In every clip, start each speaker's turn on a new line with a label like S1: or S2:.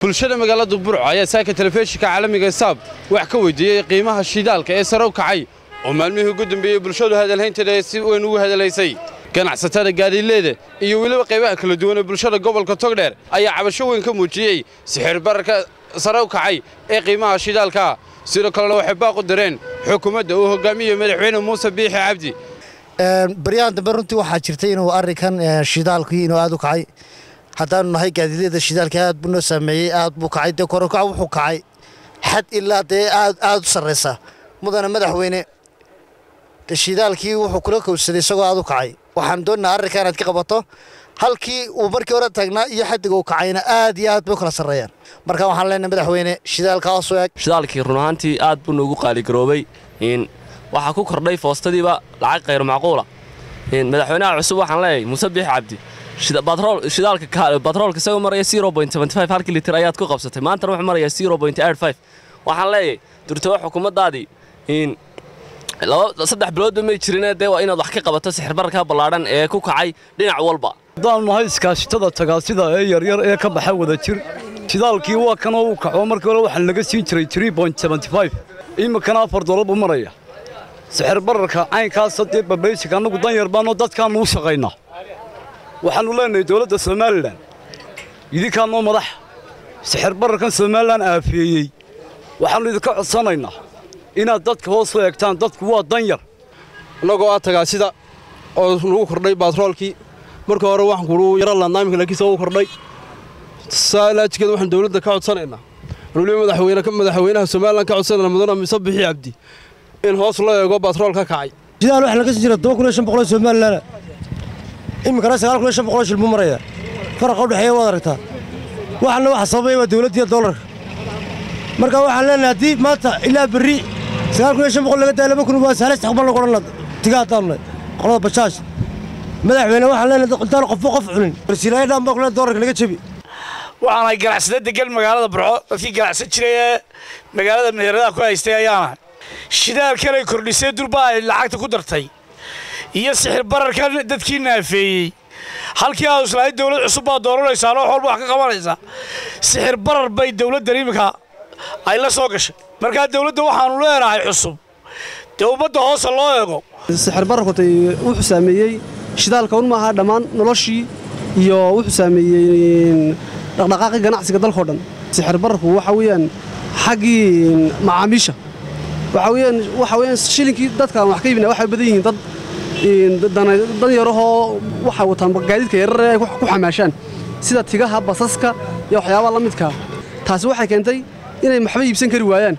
S1: bulshada magaalada burco ayaa saaka telefishinka caalamiga saab wax ka weydiiyey qiimaha shidaalka ee sare u kacay oo maalmihii ugu dambeeyey bulshadu hadalhaynteeda ee si weyn ugu hadalaysay ganacsatada gaadiileeda iyo weliba qaybaha kala duwan ee bulshada gobolka togdheer ayaa cabasho weyn ka muujiyey sixir bararka sare u kacay ee qiimaha shidaalka sidoo kalena waxay baaq u direen xukuumadda uu hogaamiyo madaxweyne muuse biixi cabdi
S2: baryahan dambe runtii waxaa jirtay inuu arrinkan shidaalkii inuu aad u kacay haddaanu nahay gaadiidyada shidaalka aad buu noo saameeyey aad buu kacay dee koronkac wuxuu kacay xad ilaa dee aad aad u sarraysa mudana madaxweyne shidaalkii wuxuu kula kowsaday isagoo aad u kacay waxaan doonaynaa arrinka inaad ka qabato halkii uu markii hore taagnaa iyo xaddiga uu kacayna aad iyo aad bay u kala sarreeyaan marka waxaan leenahay madaxweyne shidaalka hoos u eg
S3: shidaalkii run ahaantii aad buu noogu qaaligaroobay waxaa ku kordhay foostadiiba lacag khayr macquula madaxweynaha cusub waxaan leeyahay muuse biix cabdi shidaalka batroolka isagoo maraya halkii litir ayaad ku qabsatay maantana wuxuu maraya waxaan leeyahay durtaba xukuumaddaadii saddex biloodba may jirine dee waa inaad wax ka qabato sixirbararka ballaadhan ee ku kacay dhinac walba
S4: haddaanu nahay iskaashitada tagaasida ee yaryar ee ka baxa wada jir shidaalkii waa kanoo uu kaco markii hore waxaa laga siin jiray iminkana afar dolar buu maraya sixir bararka caynkaas haddee babaysiga annagu dan yar baanoo dadkaannu u shaqaynaa waxaannu leenahay dowladda somalilan idinkaanoo madax sixir bararkan somalilan aafeeyey waxaannu idinka codsanaynaa inaad dadka hoos u eegtaan dadku waa dan yar
S5: annagoo ah tagaasida oo nagu kordhay baatroolkii marka hore waxaan kuu yaro laadnaa iminka laakiinse uu kordhay saa laajikeeda waxaan dowladda ka codsanaynaa waliba madaxweyne madaxweynaha somalilan ka codsanayna mudana mise bixi cabdi in hoos loo eego baatrool ka kacay
S6: shidaal waxaa laga sii jira toban kun iyo shan boqol somalilan iminkana sagaal kun iyo shan boqol shil buu maraya faraqa u dhexeeya waad aragtaa waxaana waxa sababaya waa dowladdiiyo doolarka marka waxaan leenahay haddii maanta ilaa berri sagaal kun iyo shan boqol laga daaya laba kun waa sahla istaqbal lagu odhan tiga haddaanunay qolada bajaaj madaxweyne waxaan leenahay intaan qofba qof cunin warsiilaayo dhan baa kule doolarka laga jebi
S7: waxaanahay ganacsada degan magaalada burco dadkii ganacsan jiray ee magaalada meheradaha ku haystay ayaanahay shidaalkanay kordhisay durba ay lacagta ku dartay iyo sixir bararkan dadkii naafeeyey halkii aad islaahay dowlad cusub baa dooranaysaa noox walba wax ka qabanaysaa sixir barar bay dowladdan iminka ay la soo gashay markaa dowladda waxaannu leenahay cusub dee ummadda hoose loo eego
S8: sixir bararkutay wuxuu saameeyey shidaalka un maaha dhammaan noloshii iyo wuxuu saameeyey dhaqdhaqaaqii ganacsiga dalkao dhan sixir bararku waxa weeyaan xaggii macaamiisha waxa weeyaan waxa weeyaan shilinkii dadkaan wax ka iibina waxay badan yihiin dad dan yarahoo waxay wataan gaadiidka yarar ay ku xamaashaan sida tigaha basaska iyo waxyaabaha la midkaa taasi waxay keentay inay maxba iibsan kari waayaan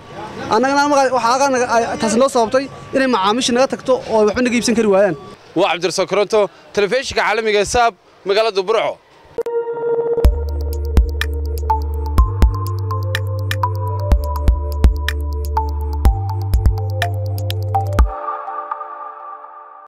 S8: annagana taasi noo sababtay inay macaamiisha naga tagto oo waxba naga iibsan kari waayaan
S1: waa cabdirasaaq koronto telefishinka caalamiga saab magaalada burco